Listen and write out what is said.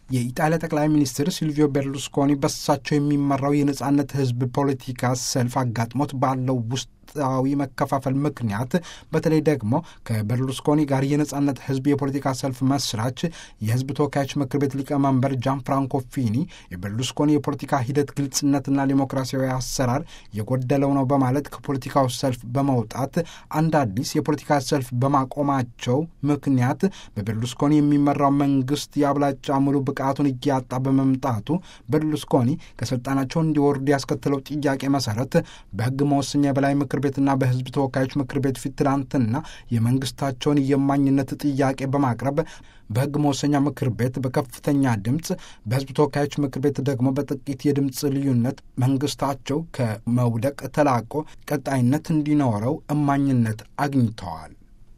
የኢጣሊያ ጠቅላይ ሚኒስትር ሲልቪዮ ቤርሉስኮኒ በሳቸው የሚመራው የነጻነት ህዝብ ፖለቲካ ሰልፍ አጋጥሞት ባለው ውስጣዊ መከፋፈል ምክንያት በተለይ ደግሞ ከቤርሉስኮኒ ጋር የነጻነት ህዝብ የፖለቲካ ሰልፍ መስራች የህዝብ ተወካዮች ምክር ቤት ሊቀመንበር ጃን ፍራንኮ ፊኒ የቤርሉስኮኒ የፖለቲካ ሂደት ግልጽነትና ዲሞክራሲያዊ አሰራር የጎደለው ነው በማለት ከፖለቲካው ሰልፍ በመውጣት አንድ አዲስ የፖለቲካ ሰልፍ በማቆማቸው ምክንያት በቤርሉስኮኒ የሚመራው መንግስት የአብላጫ ሙሉ ብቃቱን እያጣ በመምጣቱ ቤርሉስኮኒ ከስልጣናቸው እንዲወርዱ ያስከተለው ጥያቄ መሰረት በህግ መወሰኛ የበላይ ምክር ቤትና በህዝብ ተወካዮች ምክር ቤት ፊት ትናንትና የመንግስታቸውን የማኝነት ጥያቄ በማቅረብ በህግ መወሰኛ ምክር ቤት በከፍተኛ ድምፅ በህዝብ ተወካዮች ምክር ቤት ደግሞ በጥቂት የድምፅ ልዩነት መንግስታቸው ከመውደቅ ተላቆ ቀጣይነት እንዲኖረው እማኝነት አግኝተዋል።